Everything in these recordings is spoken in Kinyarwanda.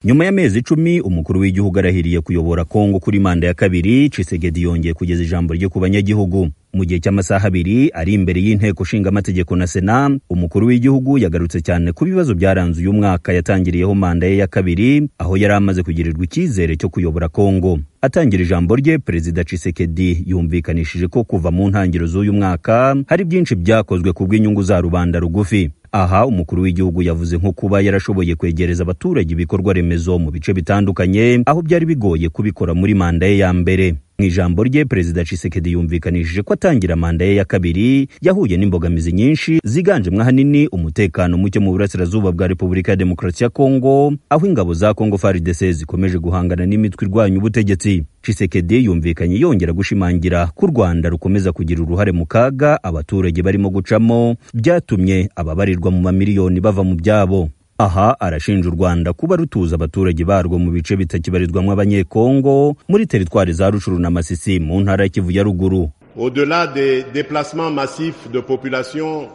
nyuma y'amezi icumi umukuru w'igihugu arahiriye kuyobora kongo kuri manda ya kabiri Tshisekedi yongeye kugeza ijambo rye ku banyagihugu mu gihe cy'amasaha abiri ari imbere y'inteko nshingamategeko na sena umukuru w'igihugu yagarutse cyane ku bibazo byaranze uyu mwaka yatangiriyeho manda ye ya kabiri aho yari amaze kugirirwa icyizere cyo kuyobora kongo atangira ijambo rye perezida Tshisekedi yumvikanishije ko kuva mu ntangiriro z'uyu mwaka hari byinshi byakozwe ku bw'inyungu za rubanda rugufi aha umukuru w'igihugu yavuze nko kuba yarashoboye kwegereza abaturage ibikorwa remezo mu bice bitandukanye aho byari bigoye kubikora muri manda ye ya mbere mu ijambo rye perezida Tshisekedi yumvikanishije ko atangira manda ye ya kabiri yahuye n'imbogamizi nyinshi ziganjemo ahanini umutekano muke mu burasirazuba bwa repubulika ya demokarasi ya kongo aho ingabo za kongo FARDC zikomeje guhangana n'imitwe irwanya ubutegetsi Tshisekedi yumvikanye yongera gushimangira ko u Rwanda rukomeza kugira uruhare mu kaga abaturage barimo gucamo byatumye ababarirwa mu mamiliyoni bava mu byabo aha arashinja u rwanda kuba rutuza abaturage barwo mu bice bitakibarirwamo abanyekongo muri teritwari za rucuru na masisi mu ntara ya kivu ya ruguru Au-delà des déplacements massifs de population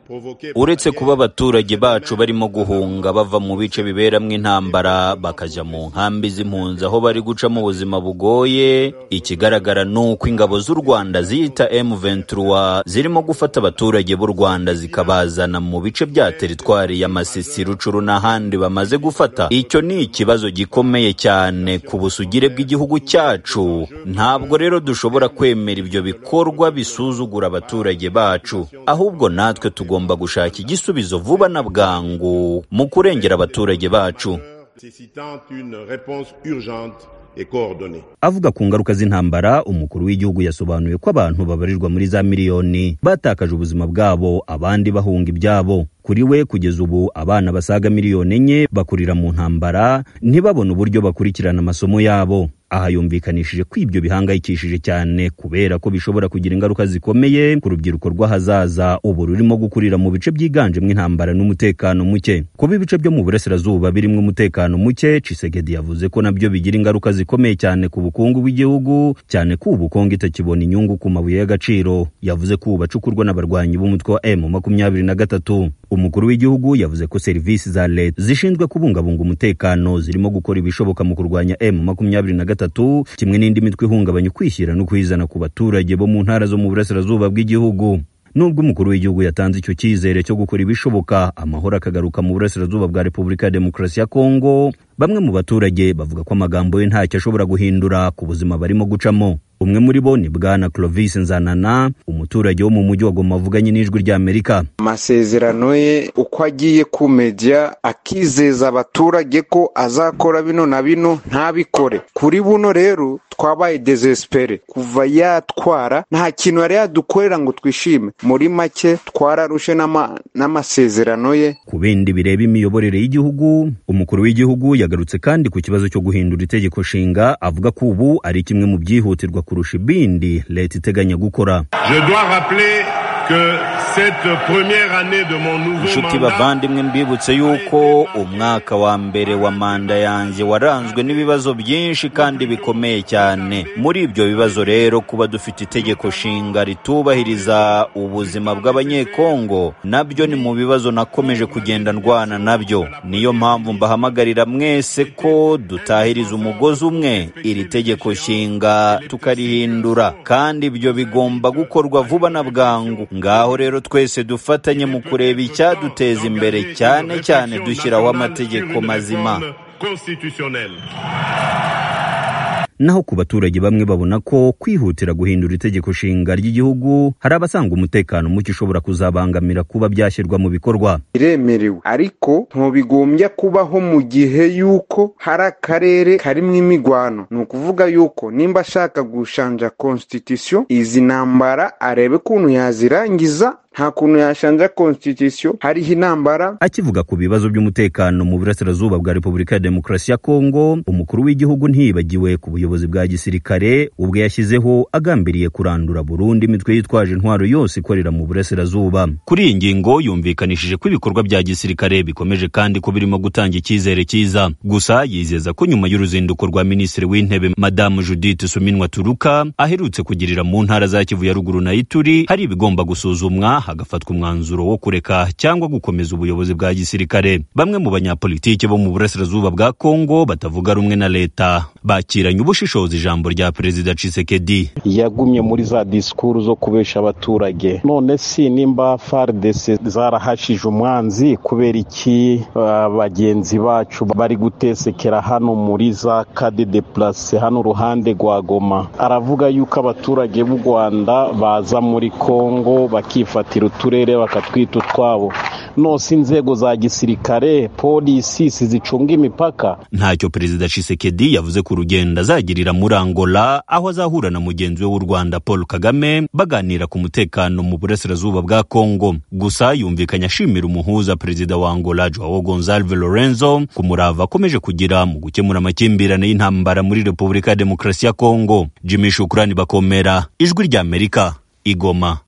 provoqués par uretse la kuba guerre, abaturage bacu barimo guhunga bava mu bice biberamo intambara bakajya mu nkambi z'impunzi aho bari gucamo ubuzima bugoye ikigaragara ni uko ingabo z'u rwanda ziyita m23 zirimo gufata abaturage b'u rwanda zikabazana mu bice bya teritwari ya masisi rucuru n'ahandi bamaze gufata icyo ni ikibazo gikomeye cyane ku busugire bw'igihugu cyacu ntabwo rero dushobora kwemera ibyo bikorwa bisuzugura abaturage bacu ahubwo natwe tugomba gushaka igisubizo vuba na bwangu mu kurengera abaturage bacu nécessitant une réponse urgente et coordonnée. avuga ku ngaruka z'intambara umukuru w'igihugu yasobanuye ko abantu babarirwa muri za miliyoni batakaje ubuzima bwabo abandi bahunga ibyabo kuri we kugeza ubu abana basaga miliyoni enye bakurira mu ntambara ntibabone uburyo bakurikirana amasomo yabo aha yumvikanishije ko ibyo bihangayikishije cyane kubera ko bishobora kugira ingaruka zikomeye ku rubyiruko rw'ahazaza ubu rurimo gukurira mu bice byiganjemo intambara n'umutekano muke kuba ibice byo mu burasirazuba birimo umutekano muke Tshisekedi yavuze ko nabyo bigira ingaruka zikomeye cyane ku bukungu bw'igihugu cyane ko ubu Kongo itakibona inyungu ku mabuye y'agaciro yavuze ko ubu bacukurwa n'abarwanyi b'umutwe wa M makumyabiri na gatatu umukuru w'igihugu yavuze ko serivisi za leta zishinzwe kubungabunga umutekano zirimo gukora ibishoboka mu kurwanya M makumyabiri na gatatu kimwe n'indi mitwe ihungabanya ukwishyira no kwizana ku baturage bo mu ntara zo mu burasirazuba bw'igihugu nubwo umukuru w'igihugu yatanze icyo cyizere cyo gukora ibishoboka amahoro akagaruka mu burasirazuba bwa repubulika ya demokarasi ya kongo bamwe mu baturage bavuga ko amagambo ye ntacyo ashobora guhindura ku buzima barimo gucamo umwe muri bo ni bwana clovis nzanana umuturage wo mu mujyi wa goma wavuganye n'ijwi ry'amerika amasezerano ye uko agiye ku media akizeza abaturage ko azakora bino na bino ntabikore kuri buno rero twabaye desespere kuva yatwara nta kintu yari yadukorera ngo twishime muri make twararushe n'ama- n'amasezerano ye ku bindi bireba imiyoborere y'igihugu umukuru w'igihugu yagarutse kandi ku kibazo cyo guhindura itegeko nshinga avuga ko ubu ari kimwe mu byihutirwa kurusha ibindi leta iteganya gukora Je dois rappeler que cette première année de mon nouveau inshuti mandat bavandimwe mbibutse yuko umwaka wa mbere wa manda yanjye waranzwe n'ibibazo byinshi kandi bikomeye cyane muri ibyo bibazo rero kuba dufite itegeko nshinga ritubahiriza ubuzima bw'abanyekongo nabyo ni mu bibazo nakomeje kugenda ndwana nabyo niyo mpamvu mbahamagarira mwese ko dutahiriza umugozi umwe iri tegeko nshinga tukarihindura kandi ibyo bigomba gukorwa vuba na bwangu ngaho rero twese dufatanye mu kureba icyaduteza imbere cyane cyane dushyiraho amategeko mazima constitutionnelle. naho ku baturage bamwe babona ko kwihutira guhindura itegeko nshinga ry'igihugu hari abasanga umutekano muke ushobora kuzabangamira kuba byashyirwa mu bikorwa biremerewe ariko ntubigombya kubaho mu gihe y'uko hari akarere karimo imigwano ni ukuvuga y'uko nimba ashaka gushanja constitution izi ntambara arebe ukuntu yazirangiza nta kuntu yashanja constitution hariho intambara akivuga ku bibazo by'umutekano mu burasirazuba bwa repubulika ya demokarasi ya kongo umukuru w'igihugu ntiyibagiwe ku buyobozi bwa gisirikare ubwo yashyizeho agambiriye kurandura burundu imitwe yitwaje intwaro yose ikorera mu burasirazuba kuri iyi ngingo yumvikanishije ko ibikorwa bya gisirikare bikomeje kandi ko birimo gutanga icyizere cyiza gusa yizeza ko nyuma y'uruzinduko rwa minisitiri w'intebe madamu judith suminwa turuka aherutse kugirira mu ntara za kivu ya ruguru na ituri hari ibigomba gusuzumwa hagafatwa umwanzuro wo kureka cyangwa gukomeza ubuyobozi bwa gisirikare bamwe mu banyapolitiki bo mu burasirazuba bwa kongo batavuga rumwe na leta bakiranye ubushishozi ijambo rya perezida cisekedi yagumye muri za disikuru zo kubesha abaturage none si nimba faridese zarahashije umwanzi kubera iki ah, bagenzi bacu bari gutesekera hano muri za kade de purase hano uruhande rwa goma aravuga yuko abaturage b'u rwanda baza muri kongo bakifatira uturere bakatwita utwabo nose inzego za gisirikare polisi zicunga imipaka ntacyo perezida cisekedi yavuze ku rugendo azagirira muri angola aho azahura na mugenzi we w'u rwanda paul kagame baganira ku mutekano mu burasirazuba bwa kongo gusa yumvikanye ashimira umuhuza perezida wa angola joao gonzalve lorenzo ku murava akomeje kugira mu gukemura amakimbirane y'intambara muri repubulika ya demokarasi ya kongo jimmy shukurani bakomera ijwi ry'amerika igoma